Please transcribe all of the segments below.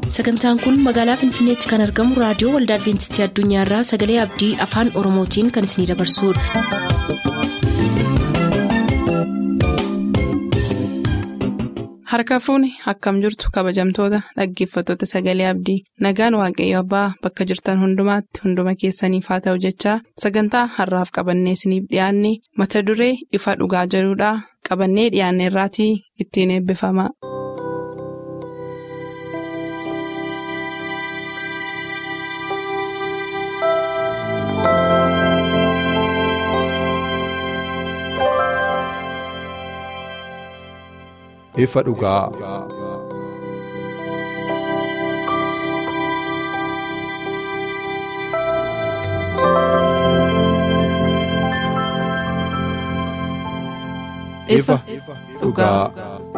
sagantaan kun magaalaa finfinneetti kan argamu raadiyoo waldaa adventistii addunyaarraa sagalee abdii afaan oromootiin kan isinidabarsudha. harka fuuni akkam jirtu kabajamtoota dhaggeeffattoota sagalee abdii nagaan waaqayyo abbaa bakka jirtan hundumaatti hunduma keessaniif haa ta'u jechaa sagantaa harraaf qabannee isiniif dhiyaanne mata duree ifa dhugaa jedhudhaa qabannee dhiyaanne irraatii ittiin eebbifama. ifa dhugaa. ifa dhugaa.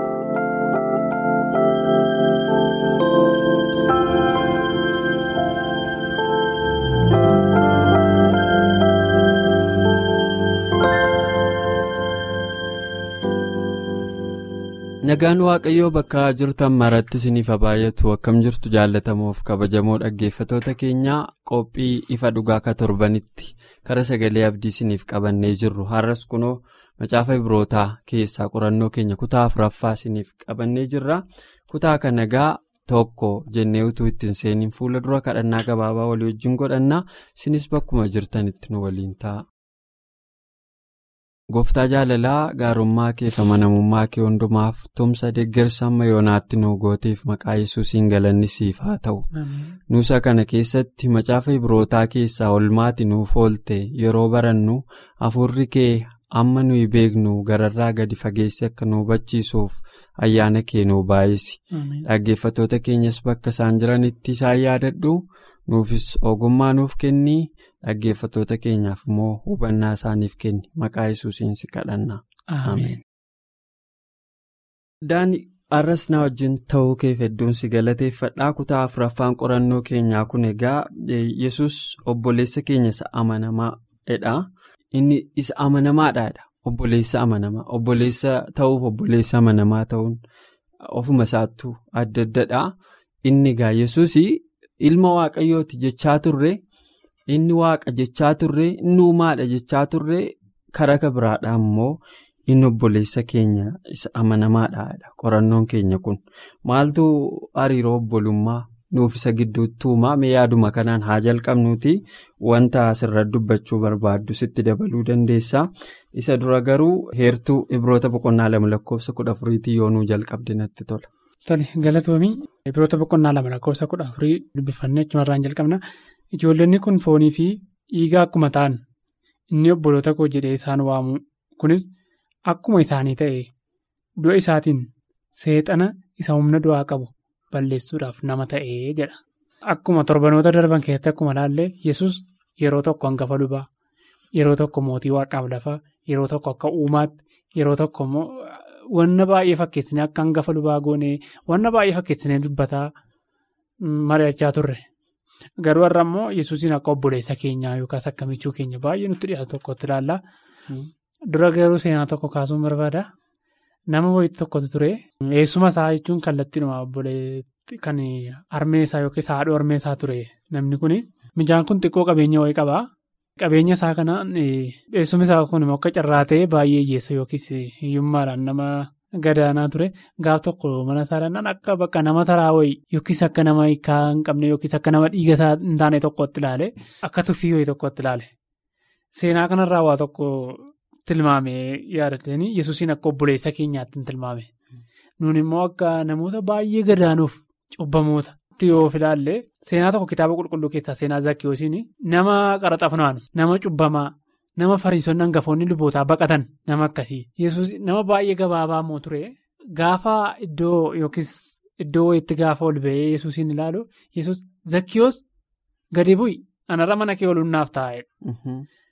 nagaan waaqayyoo bakka jirtan maratti isiniif baay'atu akkam jirtu jaalatamuuf kabajamoo dhaggeeffatoota keenyaa qophii ifa dhugaa ka torbanitti kara sagalee abdii isiniif qabannee jirru har'as kunoo macaafa ibrootaa keessaa qorannoo keenya kutaa afuraffaa isiniif qabannee jirra kutaa kana nagaa tokko jennee utuu ittiin seeniin fuula dura kadhannaa gabaabaa walii wajjin godhannaa isinis bakkuma jirtanitti nu waliin ta'a. gooftaa jaalalaa gaarummaa kee fi amanamummaa kee hundumaaf tumsa deeggarsa amma yoonaatti nu gooteef maqaa yesuusiin galanni siif haa ta'u nuusa kana keessatti macaafa ibrootaa keessaa olmaati nuuf oolte yeroo barannu hafuurri kee amma nuyi beeknu gararraa gadi fageesse akka nu hubachiisuuf ayyaana kee nu baay'isi dhaggeeffatoota keenyas bakka isaan jiranitti isaan yaadadhu nuufis ogummaa nuuf kenni. dhaggeeffatoota keenyaaf immoo hubannaa isaaniif kenni maqaa yesuusiin si kadhanna. Ameen. Daani har'as na wajjin ta'uu keef hedduun si galateeffadhaa kutaa afuraffaan qorannoo keenyaa kun egaa yesus obboleessa keenya isa amanamaadha. Inni isa amanamaadha. Obboleessa amanamaa. Obboleessa ta'uuf obboleessa amanamaa ta'uun ofuma isaattuu adda addadha. Inni egaa yesus ilma waaqayyooti jechaa turre. inni waaqa jechaa turre inni uumaadha jechaa turre karaa biraadhaa immoo inni obboleessa keenya isa amanamaadha qorannoon keenya kun maaltu hariiroo obbolummaa nuuf isa gidduutti uumaa mee yaaduma kanaan haa jalqabnuuti wanta asirratti dubbachuu barbaaddu sitti dabaluu dandeessaa isa dura garuu heertuu ibroota boqonnaa lama lakkoofsa kudha afuriitii yoonuu jalqabde natti tola. Tole galatoomii ibroota boqonnaa lama lakkoofsa kudha afurii dubbifannee achumarraan jalqabna. Ijoollonni kun foonii fi dhiigaa akkuma ta'an inni obboloota koo jedhee isaan waamu kunis akkuma isaanii ta'e du'a isaatiin seexana isa humna du'aa qabu balleessuudhaaf nama ta'ee jedha. Akkuma torbanoota darban keessatti akkuma ilaalle yesus yeroo tokko hangafa lubaa yeroo tokko mootii waaqaaf lafaa yeroo tokko akka uumaatti yeroo tokko immoo wanna baay'ee fakkeessinee akka hangafa lubaa goonee wanna baay'ee fakkeessinee dubbataa mari'achaa turre. Garuu har'a immoo yesuusiin akka obboleessa keenyaa yookaas akka michuu keenya baay'ee nutti dhiyaatu tokkotti ilaalla. Dura garuu seenaa tokko kaasuun barbaada. Nama wayiitu tokkotu ture. Eessuma isaa jechuun kallattiinuma obboleetti kan harmee isaa yookiis haadha harmee isaa ture namni kuni. Mijaan kun xiqqoo qabeenya wayii qaba. Qabeenya isaa kanaan eessuma isaa kun immoo akka carraatee baay'ee hiyyeessa yookiis hiyyummaadhaan nama. Gadaanaa ture gaaf tokko mana isaadhaan akka bakka nama taraa wayii yookiis akka nama hiikaa hin qabne yookiis akka nama dhiiga isaa hin taane tokkotti ilaale akka tuffii wayii tokkotti ilaale. Seenaa kanarraa waa tokko tilmaamee yaadateen yesuusiin akka obboleessa keenyaatti hin tilmaame. Nuun immoo akka namoota baay'ee gadaanuuf cubbamoota yoo ilaalle seenaa tokko kitaaba qulqulluu keessaa seenaa zakkiyoosiin nama qaraxa funaanu nama cubbamaa. Nama fariisonni hangafoonni lubootaa baqatan nama akkasii yesus nama baay'ee gabaabaa immoo ture gaafa iddoo yookiis iddoo wayiitti gaafa ol ba'ee yesuusiin ilaalu yesus zakkiyoos gadi bu'i anarra mana kee oluun naaf taa'edha.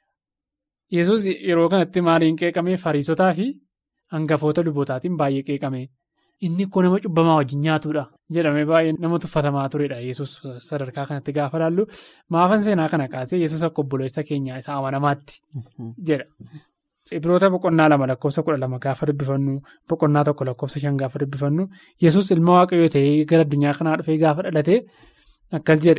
Yesus yeroo kanatti maaliin qeeqamee fariisotaa fi hangafoota lubootaatiin baay'ee qeeqame inni kun nama cubbamaa wajjin nyaatudha jedhamee baay'ee nama tuffatamaa turedha yesus sadarkaa kanatti gaafa laallu maafan seenaa kana kaasee yesus akka obboleessa keenyaa isa amanamaatti jedha. Ibiroota boqonnaa lama lakkoofsa kudha lama gaafa dubbifannu boqonnaa tokko lakkoofsa shan gaafa dubbifannu yesus ilma waaqayyoo ta'ee gara addunyaa kanaa dhufee gaafa dhalate akkas jedhe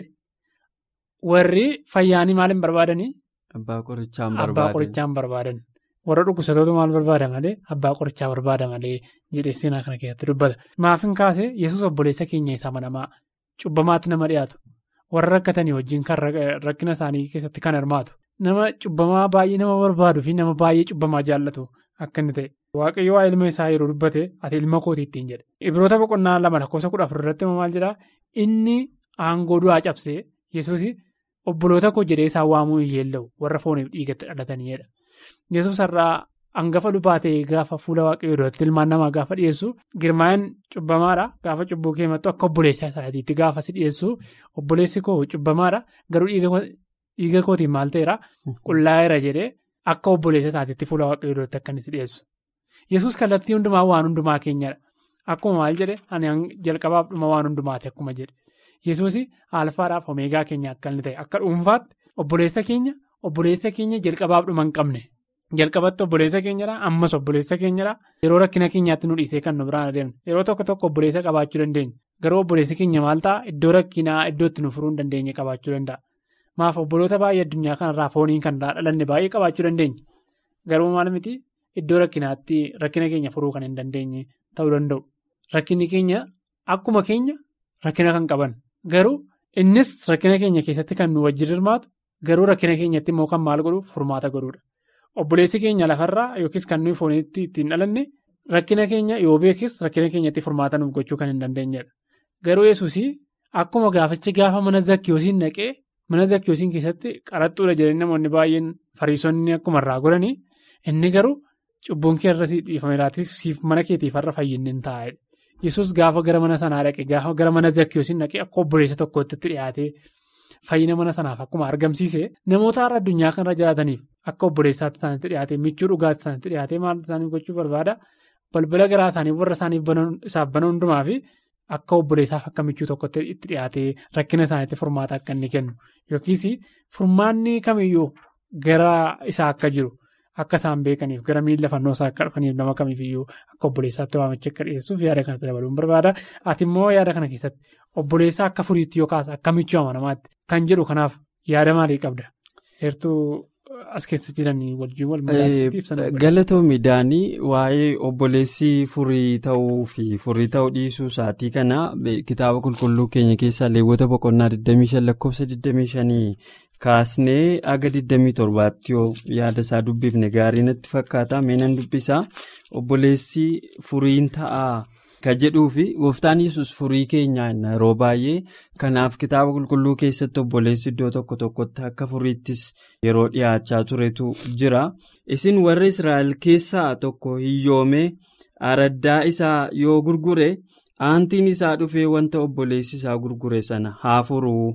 warri fayyaanii maal hin barbaadanii? Abbaa qorichaan Abbaa barbaadan. qorichaan barbaadan. Warra dhukkubsatootu maal barbaada malee abbaa qorichaa barbaada malee jedhee seenaa kana keessatti dubbata. Maafin kaasee yesus obboleessa keenya isa amanamaa cubbamaatti nama dhiyaatu warra rakkatanii wajjin kan rakkina isaanii keessatti kan hirmaatu nama cubbamaa baay'ee nama barbaaduu fi nama baay'ee cubbamaa jaallatu akka inni ta'e. Waaqayyo waa ilma isaa yeroo dubbate ati ilma kooti ittiin jedhe. Ibiroota boqonnaa lama lakkoofsa kudha afur irratti maal jedhaa inni aangoo du'aa cabsee yesuus obboloota koo jedhee isaan waamuu hin yeella'u warra fooniif dhiigatti dhalataniidha. Yesuus har'aa hangafa lubaa ta'ee gaafa fuula waaqayyoo duratti ilmaan namaa gaafa dhiyeessu girmaa'in cubbamaadha gaafa cubbuu keemattu akka obboleessa isaatiitti gaafa si dhiyeessu obboleessi koo cubbamaadha garuu dhiiga kootiin maal ta'eera qullaa'eera jedhee akka obboleessa isaatiitti fuula waaqayyoo duratti akka inni si dhiyeessu. Yesuus kallattii hundumaa waan hundumaa keenyadha. Akkuma maal jedhe ani jalqabaaf dhuma waan hundumaati akkuma jedhe. Yesuus alfaadhaaf omeegaa keenya akka inni ta'e akka dhuunfaatti obboleessa keenya obboleessa keenya jalqabaaf dhuma hin qabne. Jalqabatti obboleessa keenyadha ammas obboleessa keenyadha yeroo rakkina keenyaatti nu dhiisee kan nu biraan adeemne yeroo tokko tokko obboleessa qabaachuu dandeenya garuu obboleessi keenya maal ta'a iddoo rakkinaa iddootti nu furuu hin dandeenye qabaachuu danda'a. Maaf obboloota baay'ee addunyaa kanarraa fooniin kan dhalanne baay'ee qabaachuu dandeenya garuu maal miti iddoo rakkinaatti rakkina keenya furuu kan hin dandeenye ta'uu danda'u. Rakkinni keenya akkuma keenya rakkina kan qaban garuu innis rakkina keenya keessatti kan nu wajjin hirmaatu garuu rakkina keenyatti immoo kan maal godhu furmaata godhudha. Obboleessi keenya lafarraa yookiis kan nuyi fooniitti ittiin dhalanne rakkina keenya yoo beekis rakkina keenyatti furmaata nuuf gochuu kan hin dandeenyedha. Garuu yesuusii akkuma gaafichi gaafa mana zakkiyoosiin naqee mana zakkiyoosiin keessatti qaraxxuudha jedhanii namoonni baay'een fariisonni akkuma irraa godhanii inni garuu cubbuun kee irra dhiifameeraatis siif mana keetiif har'a fayyinni hin taa'edha. Yesuus gaafa gara mana sanaa dhaqe gaafa gara mana zakkiyoosiin dhaqee akka obboleessa tokkootti dhiyaatee fayyina mana sanaaf akkuma argamsiise namoota har'a addunyaa kanarra jiraataniif akka obboleessaatti isaanitti dhiyaatee michuu dhugaatti isaanitti dhiyaatee maal isaaniif gochuu barbaada balbala garaa isaaniif warra isaaniif isaaf bana hundumaa fi akka obboleessaaf akka michuu tokkotti itti dhiyaatee rakkina isaaniitti furmaata akka inni kennu yookiis furmaanni kamiyyuu gara isaa akka jiru. Akka isaan beekaniif gara miila fannoo isaa akka dhufaniif nama kamiifiyyuu akka obboleessaatti waamicha akka dhiyeessuuf yaada kanatti dabaluun barbaada. Ati immoo yaada kana keessatti obboleessaa akka furiitti yookaas akka michuu amanamaatti kan jedhu kanaaf yaada maalii qabda? Heertuu as keessa jiranii wajjin wal madaalchisuuf ibsan. Galatoomii daanii waa'ee obboleessi furii ta'uu fi furii ta'uu dhiisuu isaatii kana kitaaba qulqulluu keenya keessaa leewwata boqonnaa 25 lakkoofsa 25. Kaasnee aga 27tti yoo yaada isaa dubbifne gaarii natti fakkaata meenan dubbisaa obboleessi furiin ta'aa ka jedhuu fi gooftaan yesus furii keenyaa yeroo baay'ee kanaaf kitaaba qulqulluu keessatti obboleessi iddoo tokko tokkotti akka furiittis yeroo dhiyaachaa turetu jira isin warra israa'el keessaa tokko hiyyoomee araddaa isaa yoo gurgure aantiin isaa dhufee wanta obboleessi isaa gurgure sana haa furuu.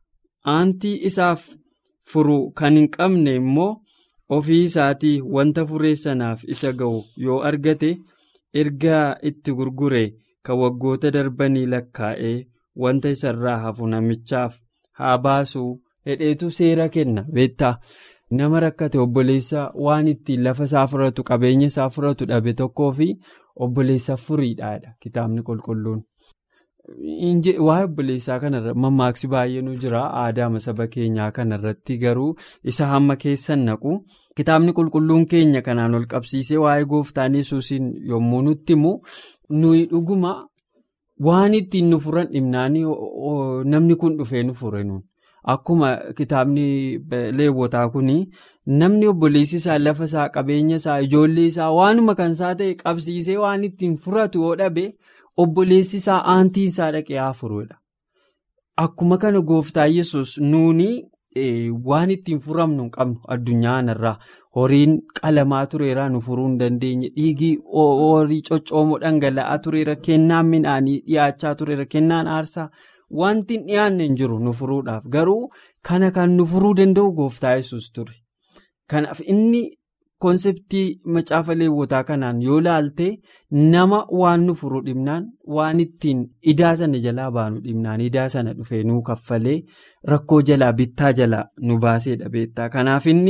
aantii isaaf furu kan hin qabne immoo ofii isaatii wanta furee sanaaf isa ga'u yoo argate erga itti gurgure kan waggoota darbanii lakkaa'ee wanta isarraa hafu namichaaf haa baasu hedheetu seera kenna beektaa nama rakkate obboleessa waan ittiin lafa isaa furatu qabeenya isaa furatu dhabe tokkoo fi obboleessa furiidhaadha kitaabni qulqulluun. Waa'ee obboleessaa kanarra mammaaksi baay'eenuu jira aadaa saba keenyaa kanarratti garuu isa hamma keessan naqu kitaabni qulqulluun keenya kanaan ol qabsiisee waa'ee gooftaan yesuusiin yommuu nutti himu nuyi dhuguma waan ittiin nu furan dhimnaanii namni kun dhufee nu fure nuun akkuma kitaabni leewwotaa kuni namni obboleessi isaa lafa isaa qabeenya isaa ijoollee isaa waanuma kan isaa ta'e qabsiisee waan ittiin furatu yoo dhabe. Obboleessi isaa aantiin isaa dhaqee haa furuudha. Akkuma kana gooftaa yesus nuuni waan ittiin furamnu hin qabnu addunyaa kanarraa horiin qalamaa tureera nu furuu hin dandeenye dhiigii horii coccoomoo dhangala'aa tureera kennaan midhaanii dhiyaachaa tureera kennaan aarsaa wanti hin dhiyaanne hin jiru nu furuudhaaf garuu kana kan nu furuu danda'u gooftaa yesus ture. Kanaaf inni. Konseptii macaafa leewwotaa kanaan yoo laalte nama waan nu furu dhibnaan waan ittiin idaa sana jalaa baanu dhibnaan idaa sana dhufee nuu kaffalee rakkoo jalaa bittaa jalaa nu baaseedha beektaa. Kanaaf inni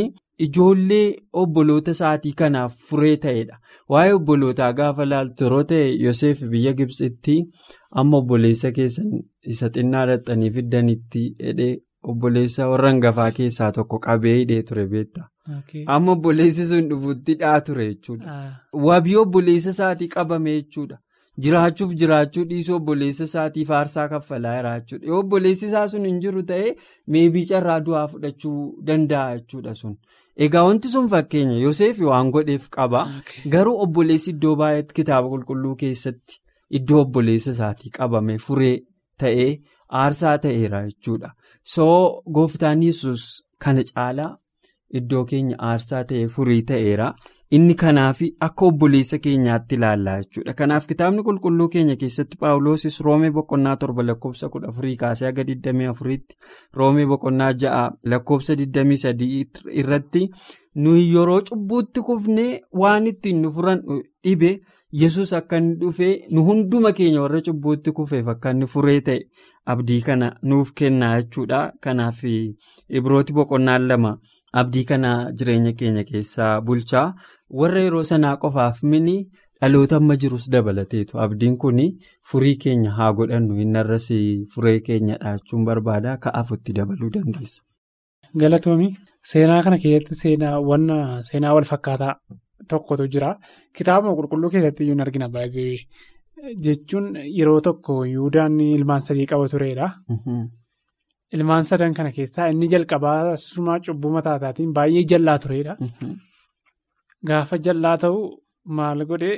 ijoollee obboloota isaatii kanaaf furee ta'edha. Waa'ee obbolootaa gaafa laaltu yeroo ta'e Yoseef biyya Gibxitti amma obboleessa keessan isa xinnaa dhaxxanii fiddanitti hidhee obboleessa warra hangafaa keessaa tokko qabee hidhee ture beektaa. Amma obboleessi sun dhufuutti dhaa ture jechuudha. Wabii obboleessa isaatii qabame jechuudha. Jiraachuuf jiraachuu dhiisuu obboleessa isaatiif aarsaa kaffalaa jira jechuudha. Yoo obboleessi isaa sun hin jiru ta'ee meebii carraa du'aa fudhachuu danda'a jechuudha sun. Egaa wanti sun fakkeenya Yoseef waan godheef qaba. Garuu obboleessi iddoo baay'eetti kitaaba qulqulluu keessatti iddoo obboleessa isaatii qabame furee ta'ee aarsaa ta'eera jechuudha. Soo gooftaan yesus kana caalaa iddoo keenya aarsaa ta'ee furii ta'eera. Inni kanaaf akka obboleessa keenyaatti ilaallaa jechuudha. Kanaaf kitaabni qulqulluu keenya keessatti paawuloosis roomee boqonnaa torba lakkoofsa kudha afurii kaasee haga 24tti roomee boqonnaa ja'a lakkoofsa 23 irratti nuyi yeroo cubbuutti kufnee waan ittiin nu furan dhibe yesus akka inni dhufee nu hunduma keenya warra cubbuutti kufeef akka inni furee ta'e abdii kana nuuf kennaa jechuudha. Kanaaf ibrooti boqonnaan lama. Abdii kana jireenya keenya keessaa bulchaa warra yeroo sanaa qofaaf mini dhaloota amma jirus dabalateetu abdiin kun furii keenya haa godhannu innarras furee keenya dhaachuun barbaada ka'aafutti dabaluu dandeessa. Galatoomii seenaa kana keessatti seenaawwan seenaa wal fakkaataa tokkotu jira kitaaba qulqulluu keessatti iyyuu argina baay'ee jechuun yeroo tokko yuudaan ilmaan sadii qaba turedha. Ilmaan sadan kana keessaa inni jalqabaa sumaa cubbuu mataa isaatiin baay'ee jallaa turedha. Gaafa jallaa ta'u maal godhee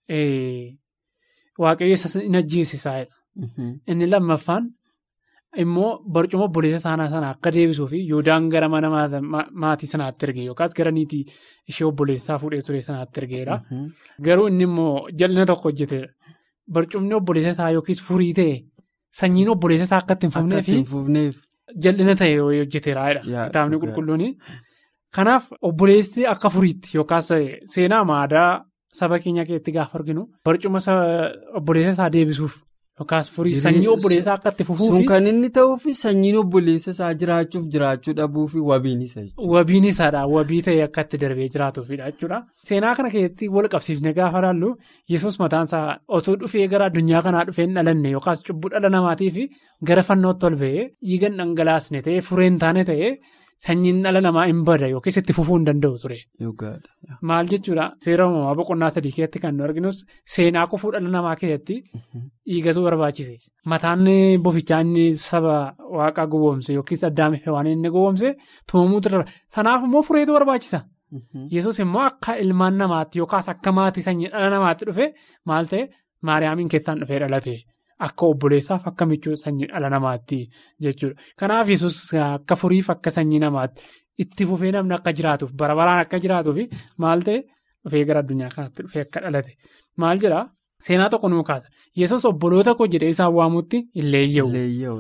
waaqayyo isa hin ajjeesisaadha. Inni lammaffaan immoo barcuma obboleessa isaanii sana akka deebisuu fi Yuudaan gara mana maatii sanaatti erge yookaas gara niitii ishee obboleessaa fuudhee ture sanaatti ergeera. Garuu inni immoo jal'ina tokko hojjeteera. Barcumni obboleessa isaa yookiis furii ta'e. Sanyiin obboleessa isaa akka itti hin fufneef jal'ina ta'e hojjeteera. Kitaabni qulqulluun. Kanaaf obboleessi akka furiitti yookaas seenaa maadaa saba keenya keessatti gaafa arginu barcuma obboleessa isaa deebisuuf yookaas furii sanyii obboleessaa akka itti fufuuf. Sun kan inni ta'uuf sanyiin obboleessa isaa jiraachuuf jiraachuu dhabuuf wabiin isa jechuudha. Wabiin isaadha. Wabii ta'e akka itti darbee jiraatuufidha jechuudha. Seenaa kana keessatti wal qabsiifne gaafa ilaallu yesus mataan isaa otoo dhufee gara addunyaa kanaa dhufee hin dhalanne yookaas cubbuu dhala namaatiif gara fannootti ol ba'ee dhiiga dhangalaasne ta'ee furee hin taane ta'ee sanyiin dhala namaa hin bada yookiis itti fufuu hin danda'u ture. Maal jechuudha seera uumamaa boqonnaa sadii keessatti kan nu arginus seenaa kufuu dhala namaa keessatti dhiigatu barbaachise. Mataan bofichaa inni saba waaqaa gowwoomse yookiis addaamife waan inni gowwoomse tumamuutu dara. Sanaaf immoo fureetu barbaachisa. Yesus immoo akka ilmaan namaatti yookaas akka maatii sanyii dhala namaatti dhufe maal ta'e maariyaamiin keessaan dhufee dhalate. Akka obboleessaaf akka michuu sanyii dhala namaatti jechuudha. Kanaaf yesus akka furiif akka sanyii namaatti itti fufee namni akka jiraatuuf bara baraan akka jiraatuuf maal ta'e dhufee gara addunyaa kanaatti dhufee akka dhalate. Maal jedhaa seenaa tokko nuu kaasa. Yesus obboloota koo jedhee isaan waamutti hin leeyya'u.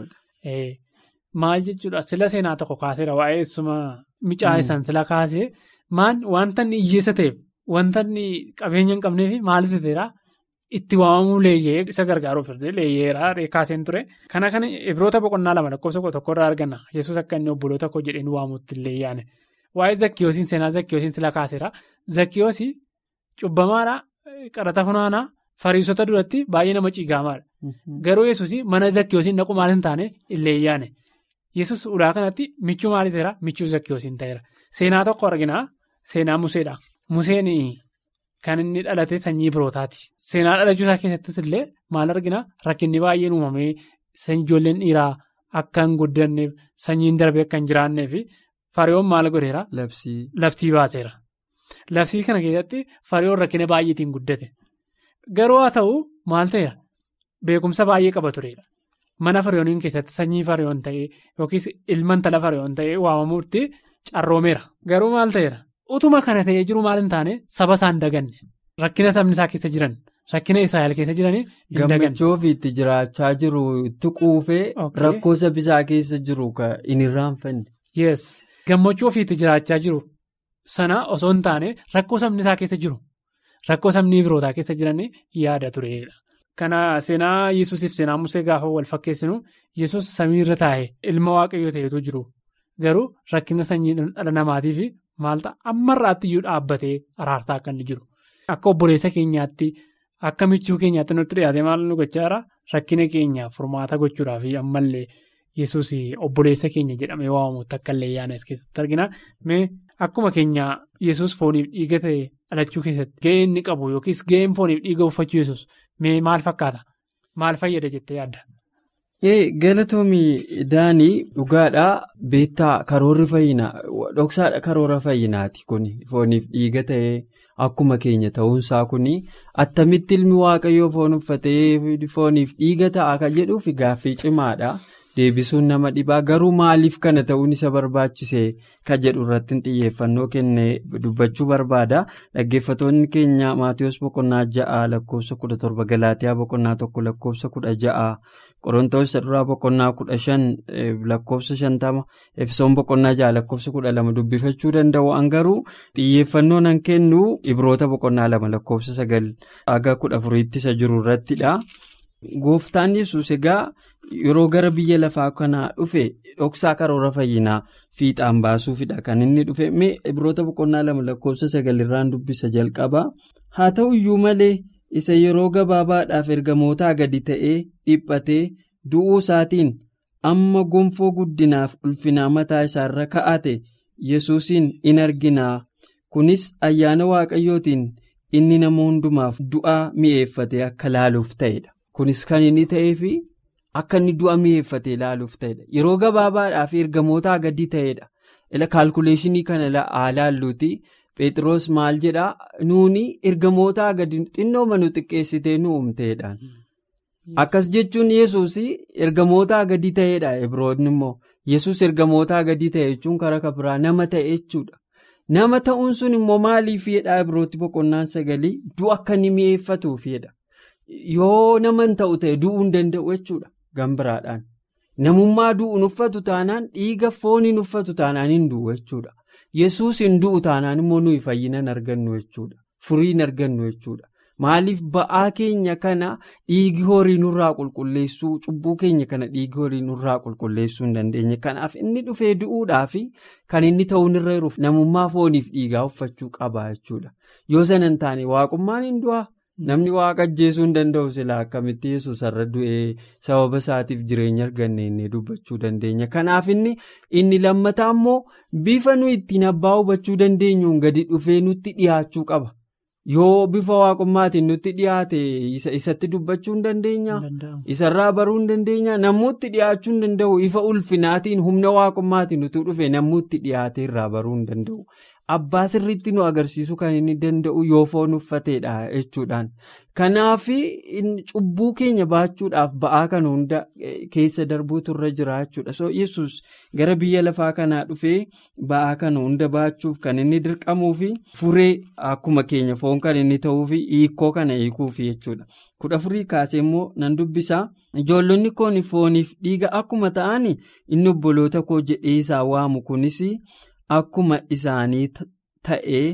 Maal jechuudha sila seenaa tokko kaaseera waa'ee eessuma micaa isaan sila kaasee wanta inni hiyyeessa ta'eef wanta inni qabeenya hin qabneef maal ta'eera. Itti waamamuu leeyyee isa gargaaruuf leeyyeeraa kaaseen ture. Kana kan ibroota boqonnaa lama lakkoofsa tokkorraa arganna. Yesus akka inni obboloota koo jedhee nu waamutti illee yaane. Waa'ee zakkiyoosiin seenaa zakkiyoosiin sila kaaseera. Zakkiyoosii cubbamaadhaa qarata funaanaa fariisota duratti baay'ee nama ciigaamaadha. Garuu yesus mana zakkiyoosiin dhaqu maal hin taane illee yaane. Yesus ulaa kanatti michuu maal ta'eera? Michuu zakkiyoosiin ta'eera. Seenaa tokko arginaa seenaa Museedha. Museen. Kan inni dhalate sanyii birootaati. Seenaa dhalachuu isaa keessattis illee maal argina rakkinni baay'een uumamee ijoolleen dhiiraa akka hin guddanneef sanyiin darbee akka hin jiraanneef fariyoon maal godheera? Labsii baaseera. Labsii kana keessatti fariyoon rakkina baay'eetiin guddate. Garuu haa ta'u maal ta'eera? Beekumsa baay'ee qaba turedha. Mana fariyooniin keessatti sanyii fariyoon ta'ee yookiis ilma intala fariyoon ta'ee waamamuutti carroomeera. Garuu maal ta'eera? Utuma kana ta'ee jiru maal hin taane saba isaan daganne rakkina sabni isaa keessa jiran rakkina Israa'el keessa jiranii hin daganne. Gammachuu ofiitti jiraachaa jiru itti quufee rakkoo sabisaa keessa jiru hin irraanfanne. Yes gammachuu ofiitti jiraachaa jiru sana osoo hin taane rakkoo sabni isaa keessa jiru rakkoo sabni birootaa keessa jiranii yaada turedha. Kana seenaa Yesuusiif seenaa Musee gaafa wal fakkeessinu Yesuus samiirra taa'e ilma waaqayyoo ta'etu jiru. Garuu rakkina sanyii dhala namaatiif maal ta'a ammarraatti iyyuu dhaabbatee araartaa akka inni jiru. Akka obboleessa keenyaatti akka michuu keenyaatti nutti dhiyaate maal nu gochaa jira rakkina keenyaaf furmaata gochuudhaaf ammallee yesus obboleessa keenya jedhamee waamamutti akka illee yaana as keessatti argina. Mee akkuma keenya yesus fooniif dhiiga ta'e dhalachuu keessatti ga'ee inni qabu yookiis ga'een fooniif dhiiga uffachuu yesus mee maal fakkaata? Maal fayyada jettee yaadda? Galatoomii Daanii dhugaadhaa beektaa karoorri fayyinaa dhoksaadha karoora fayyinaati kun fooniif dhiiga ta'ee akkuma keenya ta'uunsaa kun attamitti ilmi waaqayyoo foon uffatee fooniif dhiiga ta'a kan jedhuuf gaaffii cimaadha. Deebisuun nama dhibaa garuu maaliif kana ta'uun isa barbaachise kan jedhu irratti xiyyeeffannoo kennee dubbachuu barbaada. Dhaggeeffattoonni keenya Maatiyus boqonnaa ja'a lakkoofsa kudha torba Galaatiyaa boqonnaa tokko lakkoofsa kudha ja'a Qorontoos isa duraa boqonnaa kudha shan lakkoofsa shantama Efesoon boqonnaa ja'a lakkoofsa kudha lama dubbifachuu danda'u an garuu xiyyeeffannoo nan kennu Ibroota boqonnaa lama lakkoofsa sagal haga kudha afuriitti isa jiru irrattidha. Gooftaan yesus egaa yeroo gara biyya lafaa kanaa dhufe dhoksaa karoora fayyinaa fiixaan baasuufidha kan inni dhufe mee Ibroota boqonnaa lama lakkoofsa sagalirraan dubbisa jalqaba haa ta'u iyyuu malee isa yeroo gabaabaadhaaf ergamootaa gadi ta'ee dhiphatee du'uu isaatiin amma gonfoo guddinaaf ulfinaa mataa isaarra ka'ate yesuusiin in arginaa kunis ayyaana waaqayyootiin inni nama hundumaaf du'aa mi'eeffate akka laaluuf ta'edha. Kunis kan inni ta'eef akka inni du'a mi'eeffate ilaaluuf ta'edha. Yeroo gabaabaadhaaf ergamootaa gadi ta'edha. Kaalkuleeshinii kana haa laalluuti. Phexros maal jedhaa nuuni ergamootaa gadi xinnoo manu xiqqeessitee nu uumteedhaan. Akkas jechuun yesus ergamootaa gadi ta'edha. Ibroonni immoo yesus ergamootaa gadi ta'e jechuun karaa kabiraa nama ta'e jechuudha. Nama ta'uun sun immoo maaliif jedhaa Ibrooti boqonnaan sagalii du'a akka inni mi'eeffatuufidha. Yoo nama hin ta'u ta'e du'uu hin danda'u jechuudha gambiraadhaan. Namummaa du'uun uffatu taanaan dhiiga fooniin uffatu taanaan hin du'u jechuudha. Yesuus hin du'u taanaan immoo nuyi fayyina hin argannu jechuudha. Furii hin argannu jechuudha. Maaliif ba'aa keenya kana dhiigi horii nurraa qulqulleessuu cubbuu keenya kana dhiigi horii nurraa qulqulleessuu hin dandeenye. Kanaaf inni dhufee du'uudhaaf kan inni ta'uun irra jiruuf namummaa fooniif dhiigaa uffachuu qaba jechuudha. Yoo sana hin taane waaqummaan hin du'aa. Namni waaqa ajjeesuu hin danda'u silaa akkamitti yesus irra du'ee sababa isaatiif jireenya arganne inni dubbachuu dandeenya. Kanaaf inni inni lammataa immoo bifa nuyi ittiin abbaa hubachuu dandeenyuun gadi dhufee nutti dhiyaachuu qaba. Yoo bifa waaqummaatiin nutti dhiyaate isatti dubbachuu hin dandeenya. Isarraa baruu hin dandeenya. Namooti dhiyaachuu hin danda'u. Ifa ulfinaatiin humna waaqummaatiin utuu dhufe namooti dhiyaate irraa baruu hin danda'u. Abbaa sirriitti nu agarsiisuu kan inni danda'u yoo foon uffateedha jechuudhaan. Kanaaf cubbuu keenya baachuudhaaf ba'aa kana hunda keessa darbuutu irra jira jechuudha. So yesus gara biyya lafaa kanaa dhufee ba'aa kana hunda baachuuf kan inni dirqamuu fi furee akkuma keenya foon kan inni ta'uu fi hiikoo kana hiikuuf jechuudha. Kudha furii kaasee immoo nan dubbisaa. Ijoollonni koon fooniif dhiiga akkuma ta'an inni obboloota koo jedhee isaa waamu kunis. Akkuma isaanii ta'ee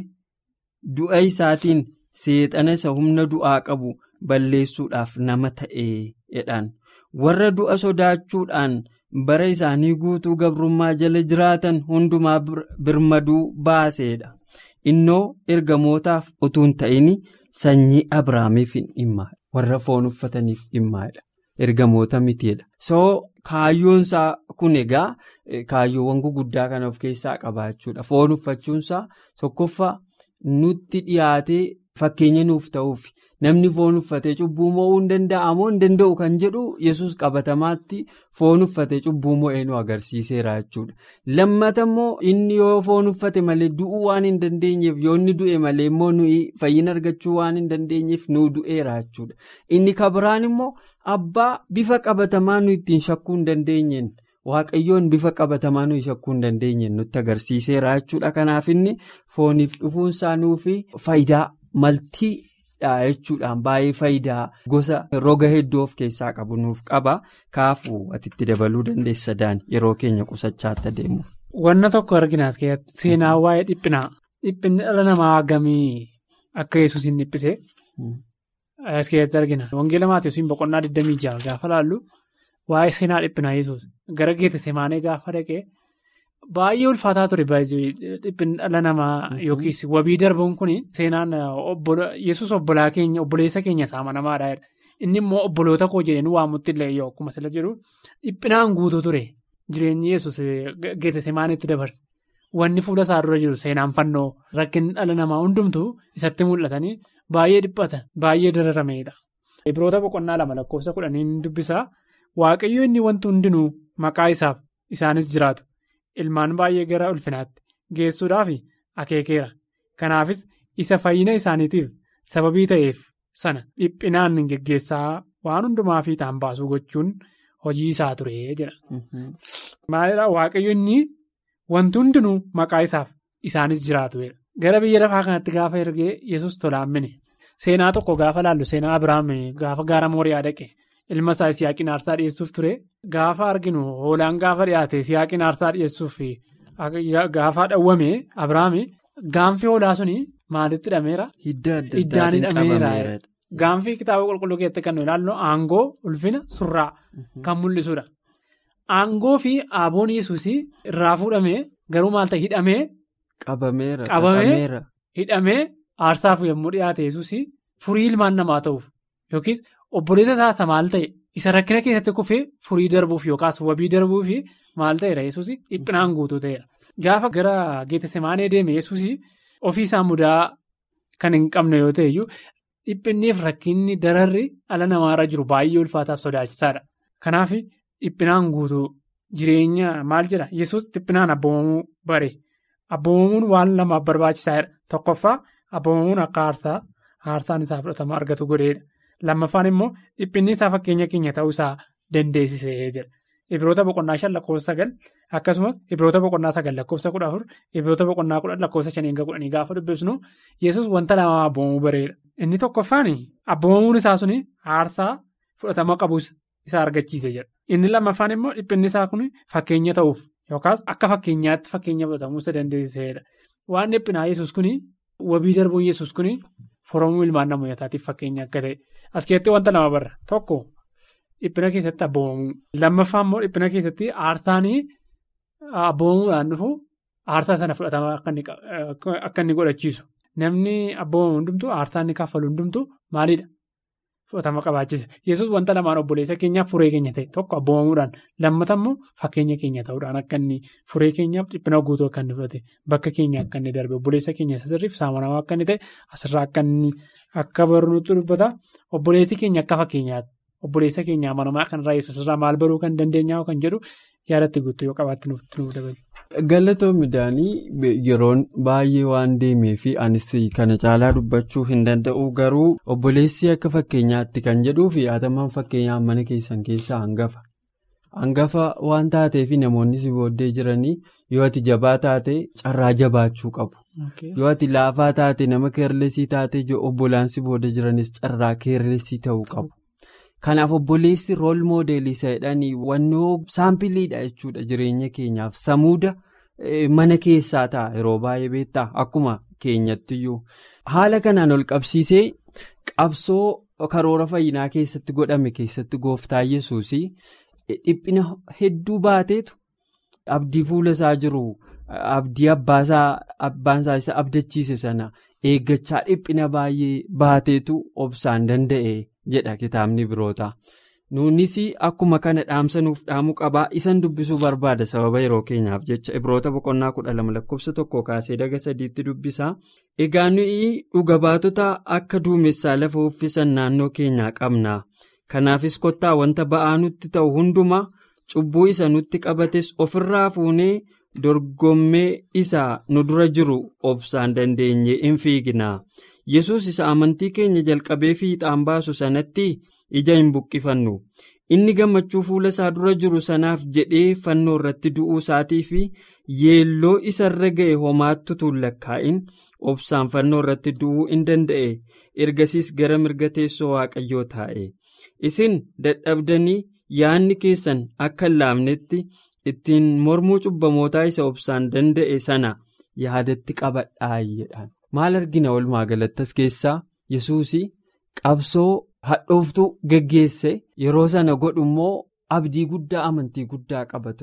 du'a isaatiin seexana isa humna du'aa qabu balleessuudhaaf nama ta'ee jedhaan warra du'a sodaachuudhaan bara isaanii guutuu gabrummaa jala jiraatan hundumaa birmaduu baaseedha. Innoo ergamootaaf utuu hin ta'in sanyii Abiraamiif hin dhimma warra foon uffataniif dhimmaadha. Ergamoota mitiidha. So kaayyoonsaa kun egaa kaayyoowwan guguddaa kana of keessaa qabaachuudha. Foon uffachuunsaa tokkoffaa nutti dhiyaatee fakkeenya nuuf ta'uuf namni foon uffatee cubbuu mo'uu hin danda'a moo hin danda'u kan jedhu yesus qabatamaatti foon uffatee cubbuu mo'ee nu agarsiiseera jechuudha. Lammata immoo inni yoo foon uffate malee du'uu waan hin dandeenyeef yoo inni du'e malee immoo nuyi fayyina argachuu waan hin dandeenyeef nu du'eera jechuudha. Inni kabiraan immoo abbaa bifa qabatamaa nu ittiin shakkuu hin dandeenyeen. Waaqayyoon bifa qabatamaa nuyi shakkuu hin dandeenye nutti agarsiiseera jechuudha. Kanaaf inni fooniif dhufuunsaa nuufi faayidaa maltiidha jechuudhaan baay'ee faayidaa gosa roga hedduu of keessaa qabu nuuf qaba. Kaafuu atitti dabaluu dandeessa daan yeroo keenya qusachaatti adeemuuf. Wanna tokko arginaas keessatti seenaa waa'ee dhiphinaa. Dhiphinni dhala namaa hagamii akka yesuus hin dhiphisee. As keessatti argina. Wangeela Maatiyoosiin boqonnaa 26 gaafa laallu. Waa'ee seenaa dhiphinaa yesuus gara geetesemaanee gaafa dhaqee baay'ee ulfaataa ture dhiphinni dhala namaa yookiis wabii darbuun kun seenaan yesus obbolaa keenya obboleessa keenya amanamaadha. Inni immoo obboloota koo jedhanii waamutti illee yoo akkuma sila jiru dhiphinaan guutuu ture jireenyi yesus geessisemaanitti dabarse. Wanni fuula isaa dura jiru seenaan fannoo rakkinni dhala namaa hundumtuu isatti mul'atanii baay'ee dhiphata baay'ee dararameedha. Ibroota boqonnaa lama lakkoofsa kudhanii dubbisaa waaqayyo inni wanti hundinuu maqaa isaaf isaanis jiraatu ilmaan baay'ee gara ulfinaatti geessuudhaaf akeekeera. Kanaafis isa fayyina isaaniitiif sababii ta'eef sana dhiphinaan geggeessaa waan hundumaa fiixaan baasuu gochuun hojii isaa ture jedha. Maalidhaa waaqayyo inni. Wanti hundinuu maqaa isaaf isaanis jiraatu. Gara biyya lafaa kanatti gaafa ergee yesus tolaammine seenaa tokko gaafa laallu seenaa Abiraam gaafa gaara Mooriyaa dhaqe ilma isaa Isiyaaqiin aarsaa dhiyeessuuf ture gaafa arginu hoolaan gaafa dhiyaate Isiyaaqiin aarsaa dhiyeessuuf gaafa dhawwame Abiraam gaanfi hoolaa suni maalitti hidhameera? Hiddaan hidhameera. Gaanfi kitaaba qulqulluu keessatti kan ilaallu aangoo ulfina surraa kan mul'isudha. Aangoo fi aaboon yesuus irraa fuudhamee garuu maal ta'e hidhamee. Qabameera. Hidhamee aarsaaf yommuu dhiyaate yesuus furii ilmaan namaa ta'uuf yookiis obboleessa taata maal ta'e isa rakkina keessatti kufee furii darbuuf yookaas wabii darbuuf maal ta'eera yesuus dhiphinaan guutuu ta'eera. Gaafa gara Geetesemaanee deeme yesuus ofii isaa mudaa kan hin qabne yoo ta'eyyuu dhiphinniif rakkinni dararri ala namaarra jiru baay'ee ulfaataaf sodaachisaadha. Kanaaf. Dhiphinaan guutuu jireenya maal jedha yesus dhiphinaan abboomamuu bare abboomamuun waan lamaaf barbaachisaadha tokkoffaa abboomamuun akka aarsaa aarsaan isaa fudhatama argatu godheedha lammaffaan immoo dhiphinni isaa fakkeenya keenya ta'uu isaa dandeessisee jira ibiroota boqonnaa shan lakkoofsa sagal akkasumas ibiroota boqonnaa sagal lakkoofsa kudha afur ibiroota boqonnaa kudhan lakkoofsa shanii hanga kudhanii gaafa dubbisnu yesus wanta lamaaf abboomamuu bareedha inni tokkoffaan abboomamuun isaa suni aarsaa fudhatama qabus isa argachiise jira. Inni lammaffaan immoo dhiphinni isaa kun fakkeenya ta'uuf yookaas akka fakkeenyaatti fakkeenya fudhatamuu isa dandeessisedha. Waan dhiphinaa yesus kun wabii darbuun yesus kun foramuu ilmaan namootaatiif fakkeenya akka ta'e as keessatti wanta lama barra tokko dhiphina keessatti abboomamuu lammaffaa immoo dhiphina keessatti aarsaan abboomamuudhaan dhufu aarsaa sana fudhatama akka inni godhachiisu namni abboomamu hundumtu aarsaa inni kaffalu hundumtu maalidha? Fudhatama qabaachise yesus wanta lamaan obboleessa keenyaaf furee keenya ta'e tokko abboomamuudhaan lammata immoo fakkeenya keenya ta'uudhaan akka inni furee keenyaaf dhiphina guutuu akka inni fudhate bakka keenya akka inni darbe obboleessa keenya sirriif saamanamaa akka inni ta'e asirraa akka inni akka barnuutti dubbata obboleessi keenya akka fakkeenyaatti obboleessa keenya amanamaa kanarraa yesus irraa maal baruu kan dandeenyaa kan jedhu yaadatti guutuu yoo qabaatti nuuf dabale. Galatoo midhaanii yeroon baay'ee waan deemee fi anis kana caalaa dubbachuu hin danda'u garuu obboleessi akka fakkeenyaatti kan jedhuu fi haatamaan fakkeenyaa mana keessan keessaa hangafa. Hangafa waan taateef namoonni si booddee jiranii yoo ati jabaa taate carraa jabaachuu qabu. Yoo ati laafaa taate nama keerlesii taate obbolaan si booda jiranis carraa keerlesii ta'uu qabu. Kanaaf obboleessi rool moodeelii isa jedhanii wannoo saampiliidha jechuudha jireenya keenyaaf samuuda mana keessaa ta'a yeroo baay'ee beektaa akkuma keenyattiyyuu haala kanaan ol qabsiisee qabsoo karoora fayyinaa keessatti godhame keessatti gooftaa yesuus dhiphina hedduu baateetu abdii fuula isaa jiru abdii abbaasaa isa abdachiise sana eeggachaa dhiphina baay'ee baateetu obsaan danda'e. jedha kitaabni biroota nuunis akkuma kana dhaamsa nuuf dhaamuu qabaa isan dubbisuu barbaada sababa yeroo keenyaaf jecha ibroota boqonnaa kudha lama lakkoofsa tokko kaasee daga sadiitti dubbisaa egaa nuyi dhuga baatota akka duumessaa lafa uffisan naannoo keenyaa qabna kanaafis kottaa wanta ba'aa nutti ta'u hundumaa cubbuu isa nutti qabates ofirraa fuunee dorgommee isaa nu dura jiru obsaan dandeenye in fiigna. yesus isa amantii keenya jalqabee fiixaan baasu sanatti ija hin buqqifannu inni gammachuu fuula isaa dura jiru sanaaf jedhee fannoo irratti du'uu isaatii fi yeelloo isarra ga'e homaattu tuullakkaa'in obsaan fannoo irratti du'uu in danda'e ergasiis gara mirga teessoo waaqayyoo taa'e isin dadhabdanii yaadni keessan akka hin laafnetti ittiin mormuu cubbamootaa isa obsaan danda'e sana yaadatti qabadhaa jedhan. maal argina walumaa galattas keessaa yesuus qabsoo hadhooftuu geggeesse yeroo sana godhu immoo abdii guddaa amantii guddaa qaba ture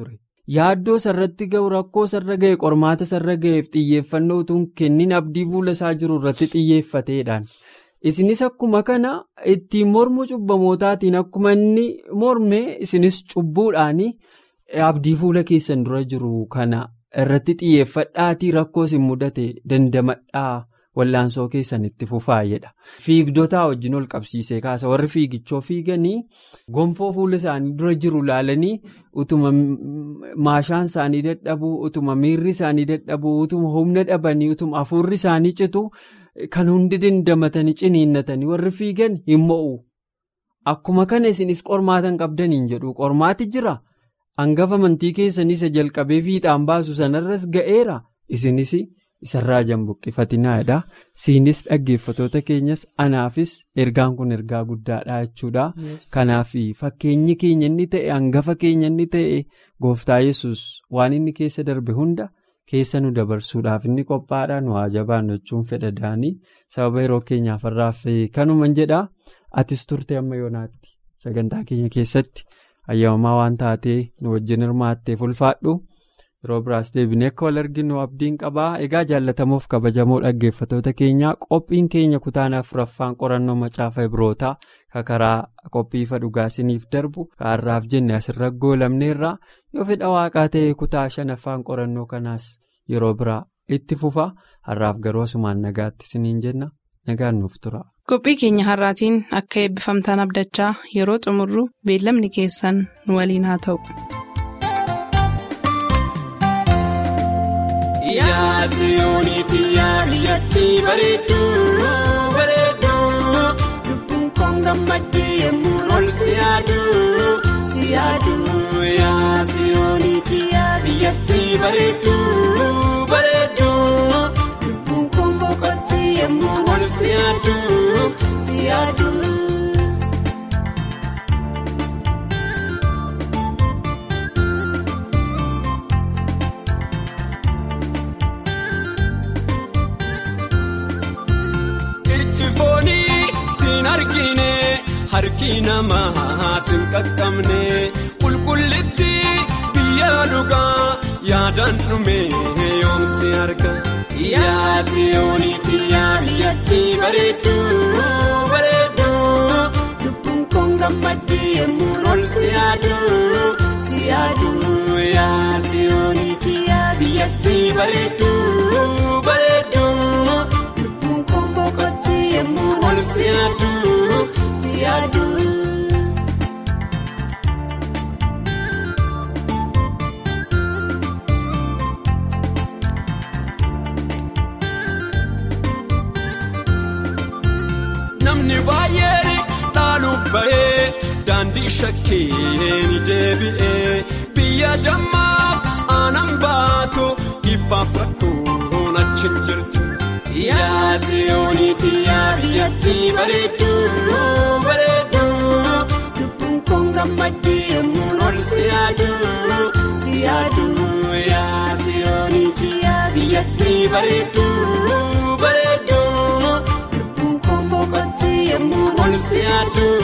yaaddoo sarratti ga'u rakkoo sarra ga'e qormaata sarra ga'eef xiyyeeffannoo utuu kennin abdii fuula isaa jiru irratti xiyyeeffateedhaan. Isinis akkuma kana ittiin mormuu cubbamootaatiin akkuma inni morme isinis cubbuudhaan abdii fuula keessan dura jiru kana irratti xiyyeeffadhaatii rakkoo isin mudate dandamadhaa wallaansoo keessan itti fufaayedha. Fiigdotaa wajjin ol qabsiisee kaasa warri fiigichoo fiiganii gonfoo fuula isaanii dura jiru laalanii utuma maashaan isaanii dadhabuu utuma miirri isaanii dadhabuu utuma humna dhabanii utuma hafuurri isaanii citu. Kan hundi dandamatanii ciniinnatanii warri fiigan hin mo'u. Akkuma kana isinis qormaatan qabdaniin jedhu qormaati jira. Hangafa amantii keessanii isa jalqabee fiixaan baasu sanarras ga'eera. Isinis isarraa jambuqqifatiinaadha. Siinis dhaggeeffatoota keenyas anaafis ergaan kun ergaa guddaadha jechuudha. Kanaaf fakkeenyi keenya inni ta'e hangafa keenya inni ta'e gooftaa yesus waan inni keessa darbe hunda. keessa nu dabarsuudhaaf inni qophaadhaan waa jabaan jechuun fedha daanii sababa yeroo keenyaaf irraaf kanuman jedha atis turte amma yoonaatti sagantaa keenya keessatti ayyaamamaa waan taatee nu wajjin hirmaatteef ulfaadhu yeroo biraas deebinee akka wal arginu abdiin qabaa egaa jaallatamuuf kabajamoo dhaggeeffatoota keenyaa qophiin keenya kutaan afuraffaan qorannoo macaafa ibrootaa kakaraa qophii ifa dhugaasiniif darbu kaarraaf jenne asirra goolamneerra yoo fedha waaqaa ta'e kutaa shanaffaan qorannoo kanaas yeroo biraa itti fufa har'aaf garuu asumaan nagaatti isiniin jenna nagaan nuuf tura. qophii keenya har'aatiin akka eebbifamtaan abdachaa yeroo xumurru beellamni keessan nu waliin haa ta'u. Yaasiyooniiti yaa biyyatti bareedduu bareedduu lubbuun koon gammaddee yemmuu ol siyaaduu siyaaduu yaasiyooniiti yaa biyyatti bareedduu bareedduu lubbuun koon boqotti yemmuu ol siyaaduu siyaaduu. Harki namaa sin qaqqabne qulqullitti biyya dhugaa yaadaan dhume yoomsi arga. Yaasiyooniiti yaa biyyatti bareedduu bareedduu lubbuun koon gammaddee yemmuu ol siyaaduu siyaaduu yaasiyooniiti yaa biyyatti bareedduu bareedduu lubbuun koon boqotti yemmuu ol siyaaduu. Namni baay'een dhaaluuf bahee daandii shakkee ni deebi'ee biyya dammaaf aanan baatu dhibbaaf rakkoon achi jirtu. Yaasiyooniiti yaa biyyatti bareedduu bareedduu lubbuun koon gammaddee yemmuu ol siyaaduu siyaaduu yaasiyooniiti yaa biyyatti bareedduu bareedduu lubbuun koon boqotti yemmuu ol siyaaduu